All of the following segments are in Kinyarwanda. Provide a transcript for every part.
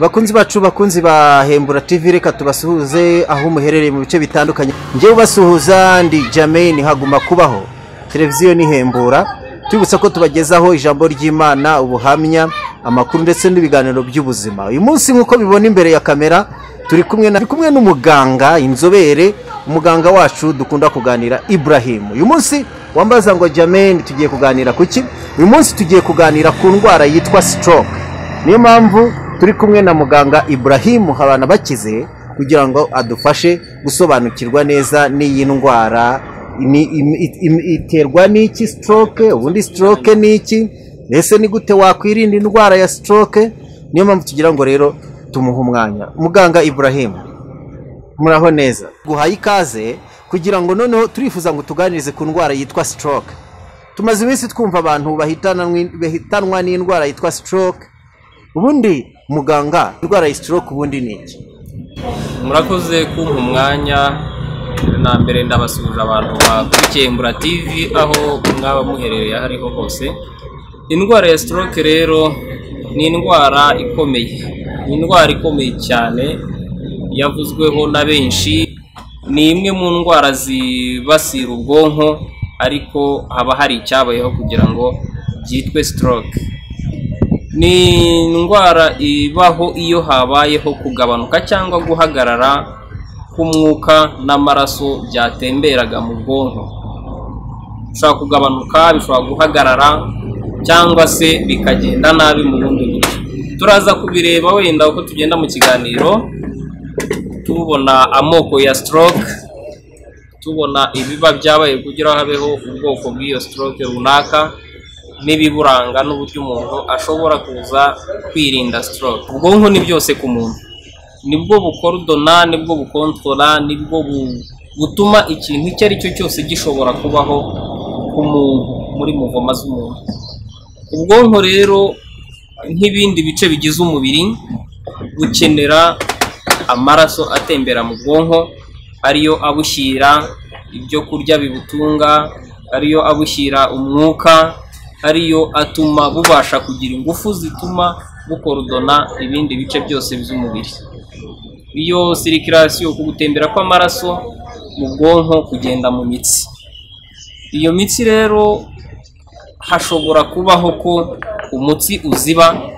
bakunzi bacu bakunzi ba hembura tv reka tubasuhuze aho muherereye mu bice bitandukanye njyewe ubasuhuza ndi jameni haguma kubaho televiziyo ni hembura tubibutsa ko tubagezaho ijambo ry'imana ubuhamya amakuru ndetse n'ibiganiro by'ubuzima uyu munsi nk'uko bibona imbere ya kamera turi kumwe na- turi kumwe n'umuganga inzobere umuganga wacu dukunda kuganira Ibrahim uyu munsi wambaza ngo jameni tugiye kuganira ku ki uyu munsi tugiye kuganira ku ndwara yitwa stroke niyo mpamvu turi kumwe na muganga Ibrahim habana bakize kugira ngo adufashe gusobanukirwa neza n'iyi ndwara ni- im- it- im- iterwa n'iki stroke ubundi stroke ni iki ese ni gute wakwirinda indwara ya stroke niyo mpamvu tugira ngo rero tumuhe umwanya muganga Ibrahim muraho neza guhaye ikaze kugira ngo noneho turifuza ngo tuganirize ku ndwara yitwa stroke tumaze iminsi twumva abantu bahitana n'in- bahitanwa n'indwara yitwa stroke ubundi muganga indwara ya stroke ubundi ni iki murakoze kumpa umwanya na mbere ndabasuhuje abantu bakurikiye mbura tv aho mwaba muherereye aho ariho hose indwara ya stroke rero ni indwara ikomeye ni indwara ikomeye cyane yavuzweho na benshi ni imwe mu ndwara zibasira ubwonko ariko haba hari icyabayeho kugira ngo byitwe stroke ni indwara ibaho iyo habayeho kugabanuka cyangwa guhagarara k'umwuka n'amaraso byatemberaga mu bwonko bishobora kugabanuka bishobora guhagarara cyangwa se bikagenda nabi mu bundi buryo turaza kubireba wenda uko tugenda mu kiganiro tubona amoko ya stroke tubona ibiba byabaye kugira ngo habeho ubwoko bw'iyo stroke runaka n'ibiburanga n'uburyo umuntu ashobora kuza kwirinda stroke ubwonko ni byose ku muntu nibwo bukorodona nibwo bukontorora nibwo bu- butuma ikintu icyo ari cyo cyose gishobora kubaho ku muntu muri muvoma z'umuntu ubwonko rero nk'ibindi bice bigize umubiri bukenera amaraso atembera mu bwonko ariyo abushyira ibyo kurya bibutunga ariyo abushyira umwuka ariyo atuma bubasha kugira ingufu zituma bukorodona ibindi bice byose by'umubiri iyo sirikirasiyo ku gutembera kw'amaraso mu bwonko kugenda mu mitsi iyo mitsi rero hashobora kubaho ko umutsi uziba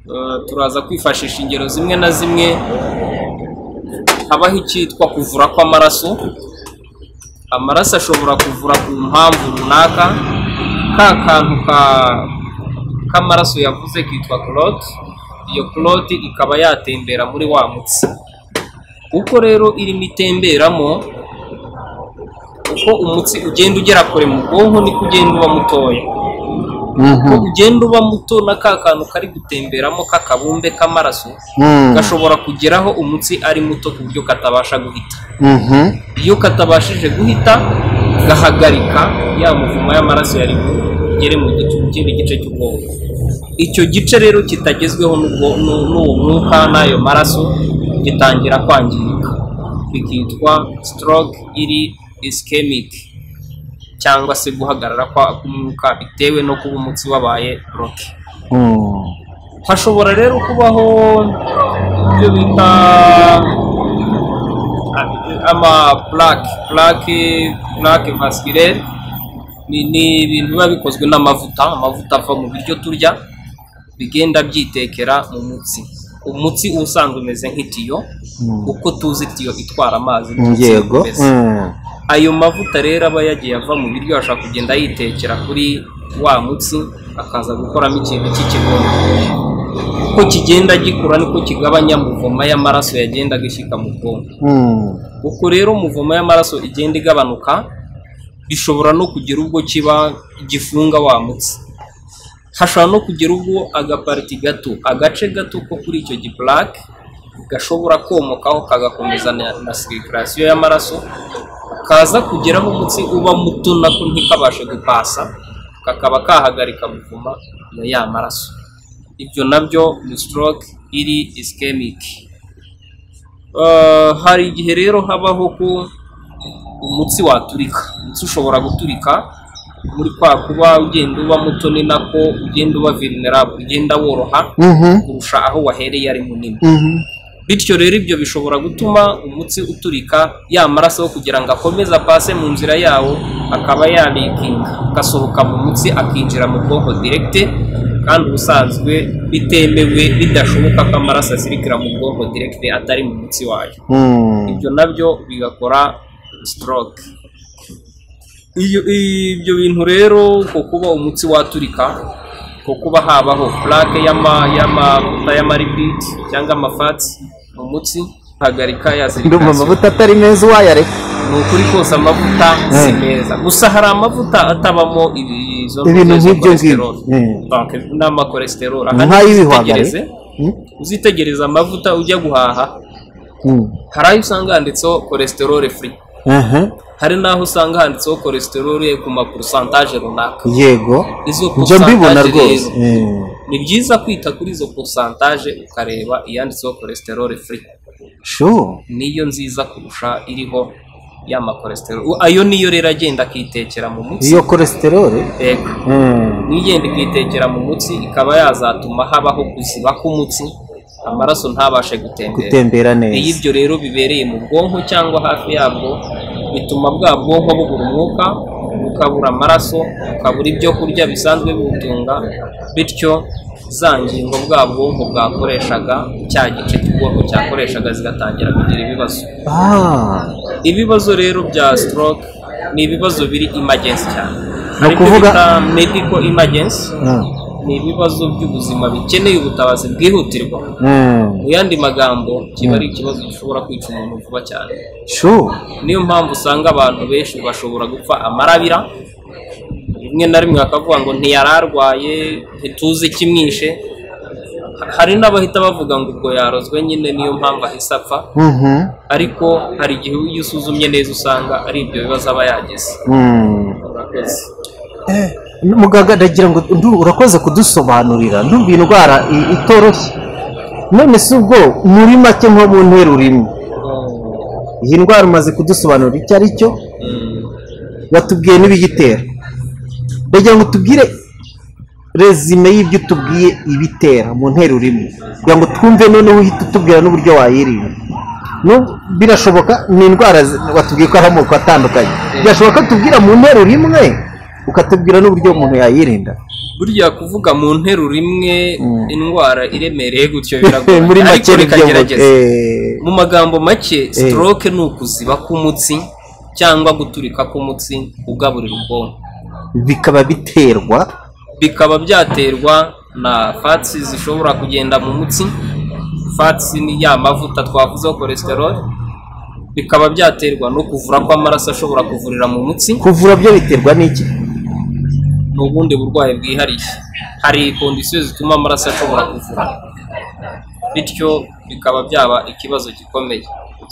Eh, turaza kwifashisha ingero zimwe na zimwe habaho icyitwa kuvura kw'amaraso amaraso ashobora kuvura ku mpamvu runaka ka kantu ka- k'amaraso yavuze kitwa clote iyo clote ikaba yatembera muri wa mutsi uko rero irimo itemberamo uko umutsi ugenda ugera kure mu bwonko niko ugenda uba mutoya uko ugenda uba muto na ka kantu kari gutemberamo k'akabumbe k'amaraso gashobora kugeraho umutsi ari muto ku buryo katabasha guhita iyo katabashije guhita gahagarika ya muvuma y'amaraso yari bugere mu gice mu kindi gice cy'ubwonko icyo gice rero kitagezweho n'ubwo- n'u- n'uwo mwuka n'ayo maraso gitangira kwangirika bikitwa stroke iri ischemic cyangwa se guhagarara kwa- k'umwuka bitewe no kuba umutsi wabaye bloke hashobora rero kubaho ibyo bita ama plaque plaque plaque vasculaire ni ni ibintu biba bikozwe n'amavuta amavuta ava mu biryo turya bigenda byitekera mu mutsi umutsi uba usanzwe umeze nk'itiyo uko tuzi itiyo itwara amazi n'umutsi yego umeze. ayo mavuta rero aba yagiye ava mu biryo ashobora kugenda yitekera kuri wa mutsi akaza gukoramo ikintu cy'ikigongo uko kigenda gikura niko kigabanya muvoma y'amaraso yagendaga ishyika mu bwonko uko rero muvoma y'amaraso igenda igabanuka bishobora no kugera ubwo kiba gifunga wa mutsi hashobora no kugera ubwo agapariti gato agace gato ko kuri icyo gipulake gashobora komokaho kagakomeza na, na sirikirasiyo y'amaraso kaza kugeraho umutsi uba muto nako ntikabashe gupasa kakaba kahagarika guvuma na ya maraso ibyo nabyo ni stroke iri ischemic Uh, hari igihe rero habaho ko umutsi waturika umutsi ushobora guturika muri kwa kuba ugenda uba muto ni nako ugenda uba vulnerable ugenda woroha Mhm. kurusha aho wahereye ari munini Mhm. bityo rero ibyo bishobora gutuma umutsi uturika ya maraso kugira ngo akomeze apase mu nzira yawo akaba yalikinga agasohoka mu mutsi akinjira mu bwonko direkite kandi ubusanzwe bitemewe bidashoboka ko amaraso azirikira mu bwonko direkite atari mu mutsi wayo Mhm. ibyo nabyo bigakora stroke iyo ibyo bintu rero ko kuba umutsi waturika ko kuba habaho plaque y'ama y'amavuta y'amaripid cyangwa amafati mu mutsi hagarika ya ndumva circulation amavuta atari meza uwayareka ni ukuri kose amavuta si Mm. meza gusa hari amavuta atabamo ibi- izo Ibintu izo nk'ibyo ngibyo. cholesterol. Mm. Donc, n'ama cholesterol nk'ay'ibihwagari Uzitegereze- uzitegereza amavuta ujya guhaha Mhm. hari ayo usanga handitseho cholesterol free Aha. hari n'aho usanga handitseho cholesterol ku ma pourcentage runaka yego izo njya mbibona pourcentage rwose rero, ni byiza kwita kuri izo pourcentage ukareba iyanditseho cholesterol free shu niyo nziza kurusha iriho y'ama cholesterol U- ayo niyo rero agenda akitekera mu mutsi iyo kolesteroli Yego. niyo igenda ikitekera mu mutsi ikaba yazatuma habaho kuziba k'umutsi amaraso ntabashe gutembera gutembera iyo neza ibyo rero bibereye mu bwonko cyangwa hafi yabwo bituma bwa bwonko bubura umwuka bukabura amaraso bukabura ibyo kurya bisanzwe biwutunga bityo za ngingo bwa bwonko bwakoreshaga cya gice cy'ubwonko cyakoreshaga zigatangira kugira ibibazo Ah, ibibazo rero bya stroke ni ibibazo biri emergency cyane Ni Hari ibyo ukuvuga- bita medical emergency ah, ni ibibazo by'ubuzima bikeneye ubutabazi bwihutirwa mm, mu yandi magambo kiba ari ikibazo gishobora kwica umuntu vuba cyane shu niyo mpamvu usanga abantu benshi bashobora gupfa amarabira rimwe na rimwe bakavuga ngo ntiyari arwaye ntituzi ikimwishe Ha- hari n'abahita bavuga ngo ubwo yarozwe nyine niyo mpamvu ahise apfa Mhm, ariko hari igihe iyo usuzumye neza usanga ari ibyo bibazo aba yagize mm. Murakoze. Eh, muganga ndagira ngo ndu urakoze kudusobanurira ndumva iyi ndwara i- itoroshye none si ubwo muri make nko mu nteruro imwe iyi ndwara umaze kudusobanurira icyo ari cyo Mm. watubwiye n'ibiyitera ndagira ngo tubwire rezime y'ibyo utubwiye ibitera mu nteruro imwe kugira ngo twumve noneho uhite utubwira n'uburyo wayirinda no birashoboka ni indwara zi- watubwiye ko ari amoko atandukanye birashoboka ko tubwira mu nteruro imwe ukatubwira n'uburyo umuntu yayirinda burya kuvuga mu nteruro imwe Mm. indwara iremereye gutyo biragoye muri ariko make reka nibyo mvuga. gerageza Eh, mu magambo make stroke ni ukuziba k'umutsi cyangwa guturika k'umutsi ugaburira ubwonko bikaba biterwa bikaba byaterwa na fatsi zishobora kugenda mu mutsi fatsi ni ya mavuta twavuzeho cholesterol bikaba byaterwa no kuvura kw'amaraso ashobora kuvurira mu mutsi kuvura byo biterwa n'iki ni ubundi burwayi bwihariye hari kondisiyo zituma amaraso ashobora kuvura bityo bikaba byaba ikibazo gikomeye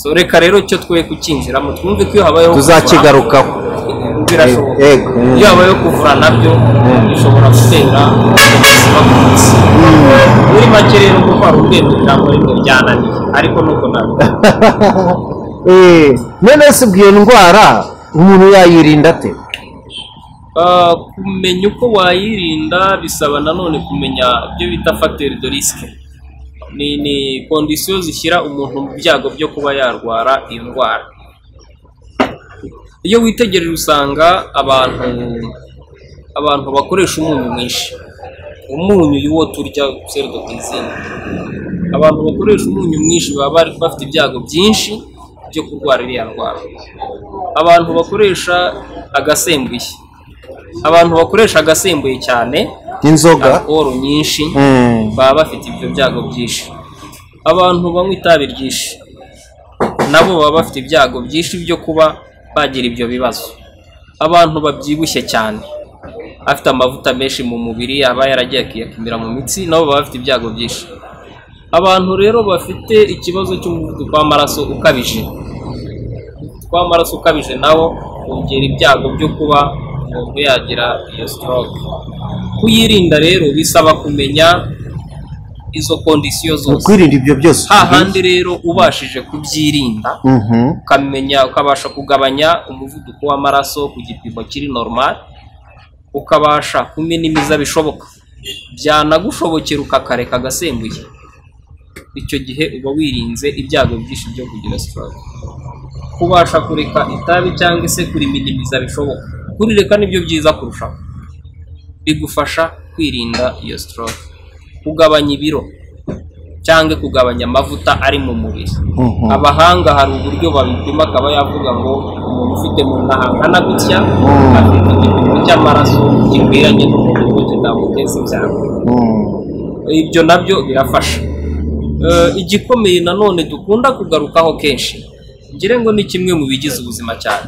so reka rero icyo twe kukinjiramo twumve ko iyo habayeho kuvura- tuzakigarukaho birashoboka Yego. iyo habayeho kuvura nabyo bishobora gutera ubuzima bw'umunsi muri make rero kuko hari urwego ijambo rimwe byananiye ariko nuko ntabwo Eh, none se ubwo iyo ndwara umuntu yayirinda ate Ah, kumenya uko wayirinda bisaba nanone kumenya ibyo bita facteur de risque ni ni kondisiyo zishyira umuntu mu byago byo kuba yarwara iyo ndwara iyo witegereje usanga abantu abantu bakoresha umunyu mwinshi umunyu uyu wo turya seridotisine abantu bakoresha umunyu mwinshi baba bari- bafite ibyago byinshi byo kurwara iriya ndwara abantu bakoresha agasembuye abantu bakoresha agasembuye cyane inzoga alkohol nyinshi Mm. baba bafite ibyo byago byinshi abantu banywa itabi ryinshi nabo baba bafite ibyago byinshi byo kuba bagira ibyo bibazo abantu babyibushye cyane afite amavuta menshi mu mubiri aba yaragiye akiyakumira mu mitsi nabo baba bafite ibyago byinshi abantu rero bafite ikibazo cy'umuvuduko w'amaraso ukabije umuvuduko w'amaraso ukabije nawo wongera ibyago byo kuba umuntu yagira iyo stroke kuyirinda rero bisaba kumenya izo kondisiyo mu zose kwirinda ibyo byose hahandi rero ubashije kubyirinda Mhm. ukamenya ukabasha kugabanya umuvuduko w'amaraso ku gipimo kiri normal ukabasha kuminimiza bishoboka byanagushobokera ukakareka agasembuye icyo gihe uba wirinze ibyago byinshi byo kugira stroke kubasha kureka itabi cyangwa se kuriminimiza bishoboka kurireka nibyo byiza kurushaho bigufasha kwirinda iyo stroke kugabanya ibiro cyangwa kugabanya amavuta ari mu mubiri Mhm. abahanga hari uburyo babipima akaba yavuga ngo umuntu ufite mu nda hangana gutya afite igipimo cy'amaraso gikwiranye n'umubiri we kitamuteza ibyago ibyo nabyo birafasha Eh, igikomeye nanone dukunda kugarukaho kenshi ngira ngo ni kimwe mu bigize ubuzima cyane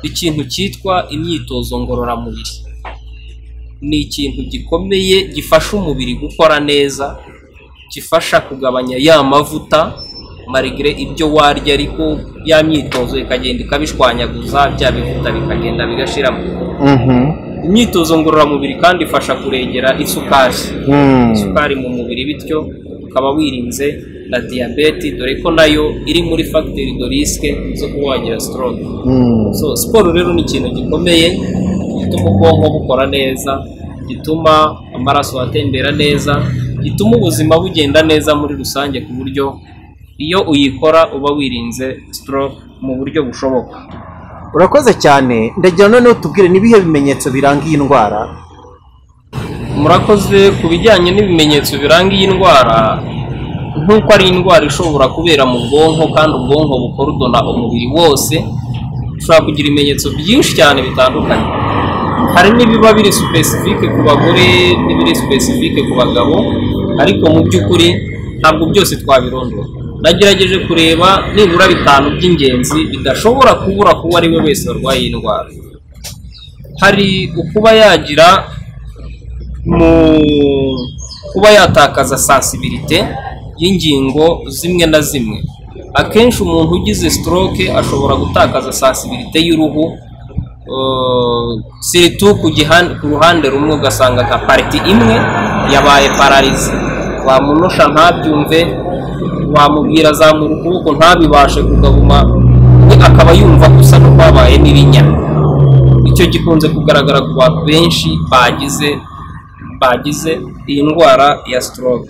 ikintu cyitwa imyitozo ngororamubiri ni ikintu gikomeye gifasha umubiri gukora neza gifasha kugabanya ya mavuta marigire ibyo warya ariko ya myitozo ikagenda ikabishwanyaguza bya bivuta bikagenda bigashiramo imyitozo ngororamubiri kandi ifasha kurengera isukari isukari mu mubiri bityo ukaba wirinze na diyabete dore ko nayo iri muri fagiteri do risike zo kuba wagira sitoroke so siporo rero ni ikintu gikomeye gituma ubwonko bukora neza gituma amaraso atembera neza gituma ubuzima bugenda neza muri rusange ku buryo iyo uyikora uba wirinze stroke mu buryo bushoboka urakoze cyane ndagira noneho tubwire n'ibihe bimenyetso biranga iyi ndwara murakoze ku bijyanye n'ibimenyetso biranga iyi ndwara nk'uko ari indwara ishobora kubera mu bwonko kandi ubwonko bukorudona umubiri wose ushobora kugira ibimenyetso byinshi cyane bitandukanye hari n'ibiba biri supesifike ku bagore n'ibiri supesifike ku bagabo ariko mu by'ukuri ntabwo byose twabirondora nagerageje kureba nibura bitanu by'ingenzi bidashobora kubura kuwo ari we wese warwaye iyi ndwara hari ukuba yagira mu kuba yatakaza sensibilité y'ingingo zimwe na zimwe akenshi umuntu ugize stroke ashobora gutakaza sensibilité y'uruhu eh, surtout ku gihan- ku ruhande rumwe ugasanga nka pariti imwe yabaye pararize wamunosha ntabyumve wamubwira azamura ukuboko ntabibashe kugabuma we akaba yumva gusa no kwabaye n'ibinya icyo gikunze kugaragara ku bantu benshi bagize bagize iyi ndwara ya stroke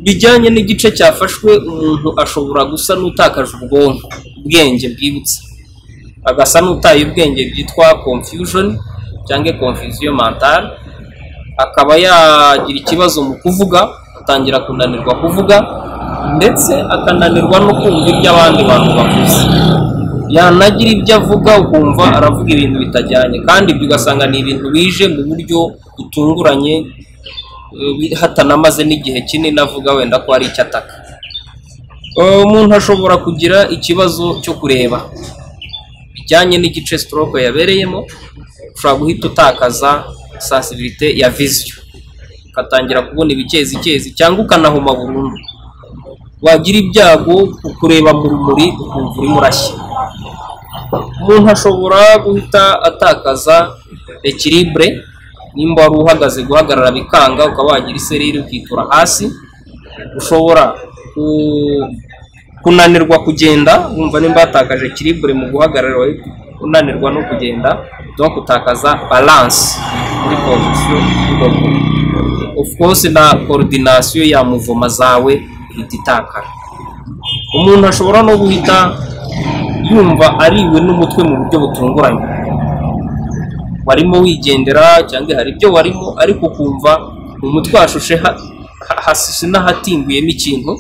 bijyanye n'igice cyafashwe umuntu ashobora gusa n'utakaje ubwonko ubwenge bwibutsa agasa n'utaye ubwenge byitwa confusion cyangwa confusion mentale akaba yagira ikibazo mu kuvuga atangira kunanirwa kuvuga ndetse akananirwa no kumva ibyo abandi bantu bavuze yanagira ibyo avuga ukumva aravuga ibintu bitajyanye kandi ibyo ugasanga ni ibintu bije mu buryo butunguranye eh, wi- hatanamaze n'igihe kinini avuga wenda ko ari icyo ataka Eh, umuntu ashobora kugira ikibazo cyo kureba bijyanye n'igice stroke yabereyemo ushobora guhita utakaza sensibilité ya vision ukatangira kubona ibikezi cyangwa ukanahuma burundu wagira ibyago ku kureba mu rumuri ukumva urimo urashya umuntu ashobora guhita atakaza ekiribure nimba wari uhagaze guhagarara bikanga ukaba wagira isereri ukitura hasi ushobora ku- kunanirwa kugenda wumva nimba yatakaje ekiribure mu guhagarara wari unanirwa no kugenda no gutakaza balanse muri position y'ukuguru. of course na coordination ya muvoma zawe ihita itakara umuntu ashobora no guhita yumva ariwe n'umutwe mu buryo butunguranye warimo wigendera cyangwa hari ibyo warimo ariko ukumva mu mutwe hashushe ha- ha- hasise n'ahatinguyemo ikintu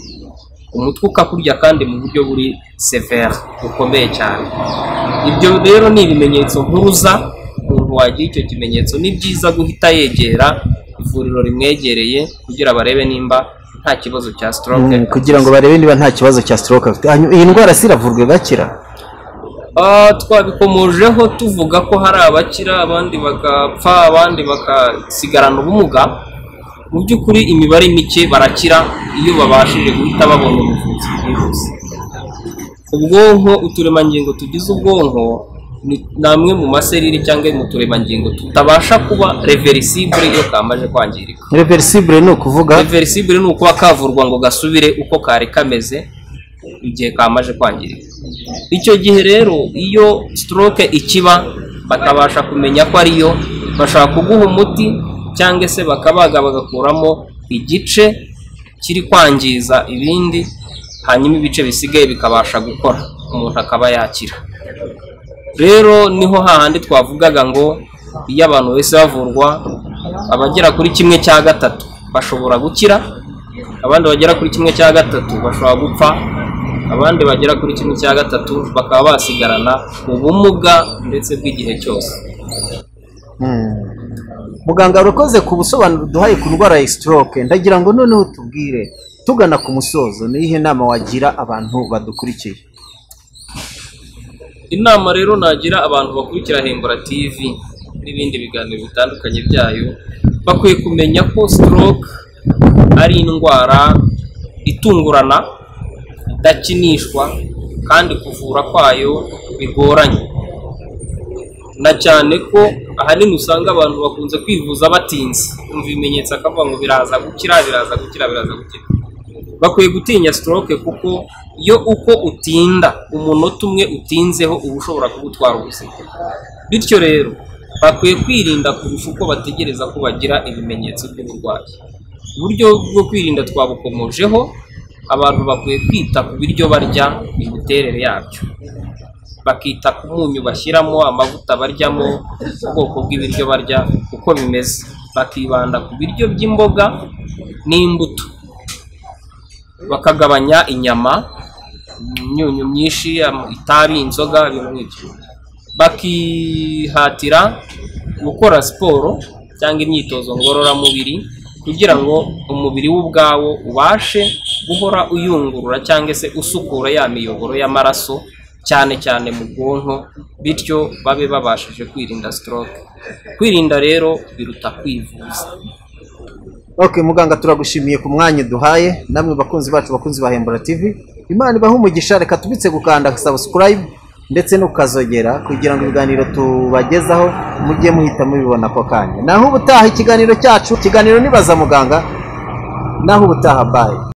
umutwe ukakurya kandi mu buryo buri severe bukomeye cyane ibyo rero ni ibimenyetso mpuruza umuntu wagira icyo kimenyetso ni byiza guhita yegera ivuriro rimwegereye kugira barebe nimba nta kibazo cya stroke Mm, kugira ngo barebe niba nta kibazo cya stroke afite Hanyuma, iyi ndwara se iravurwa igakira Ah, twabikomojeho tuvuga ko hari abakira abandi bagapfa abandi bagasigarana ubumuga mu by'ukuri imibare mike barakira iyo babashije guhita babona ubuvuzi bwihuse ubwonko uturemangingo tugize ubwonko ni- ni amwe mu maserire cyangwa mu turemangingo tutabasha kuba reversible iyo kamaze kwangirika reversible ni ukuvuga reversible ni ukuba kavurwa ngo gasubire uko kari kameze igihe kamaze kwangirika icyo gihe rero iyo stroke ikiba bakabasha kumenya ko ariyo bashaka kuguha umuti cyangwa se bakabaga bagakuramo igice kiri kwangiza ibindi hanyuma ibice bisigaye bikabasha gukora umuntu akaba yakira rero niho hahandi twavugaga ngo iyo abantu bose bavurwa abagera kuri kimwe cya gatatu bashobora gukira abandi bagera kuri kimwe cya gatatu bashobora gupfa abandi bagera kuri kimwe cya gatatu bakaba basigarana ubumuga ndetse bw'igihe cyose muganga urakoze ku busobanuro duhaye ku ndwara ya stroke ndagira ngo noneho tubwire tugana ku musozo n'iyihe nama wagira abantu badukurikiye inama rero nagira abantu bakurikira hembura tv n'ibindi biganiro bitandukanye byayo bakwiye kumenya ko stroke ari indwara itungurana idakinishwa kandi kuvura kwayo bigoranye na cyane ko ahanini usanga abantu bakunze kwivuza batinze kumva ibimenyetso akavuga ngo biraza gukira biraza gukira biraza gukira bakwiye gutinya stroke kuko yo uko utinda umunota umwe utinzeho uba ushobora kugutwara ubuzima bityo rero bakwiye kwirinda kurusha uko bategereza ko bagira ibimenyetso by'uburwayi uburyo bwo kwirinda twabukomojeho abantu bakwiye kwita ku biryo barya imiterere yabyo bakita ku munyu bashyiramo amavuta baryamo ubwoko bw'ibiryo barya uko bimeze bakibanda ku biryo by'imboga n'imbuto bakagabanya inyama imyunyu myinshi itabi inzoga ibintu nk'ibyo bakihatira gukora siporo cyangwa imyitozo ngororamubiri kugira ngo umubiri we ubwawo ubashe guhora uyungurura cyangwa se usukura ya miyoboro y'amaraso cyane cyane mu bwonko bityo babe babashije kwirinda stroke kwirinda rero biruta kwivuza ok muganga turagushimiye ku mwanya duhaye namwe bakunzi bacu bakunzi ba hembura tv imana ibahe umugisha reka tubitse gukanda subscribe ndetse n'ukazogera kugira ngo ibiganiro tubagezaho mujye muhita mubibona ako kanya naho ubutaha ikiganiro cyacu ikiganiro nibaza muganga naho ubutaha bayi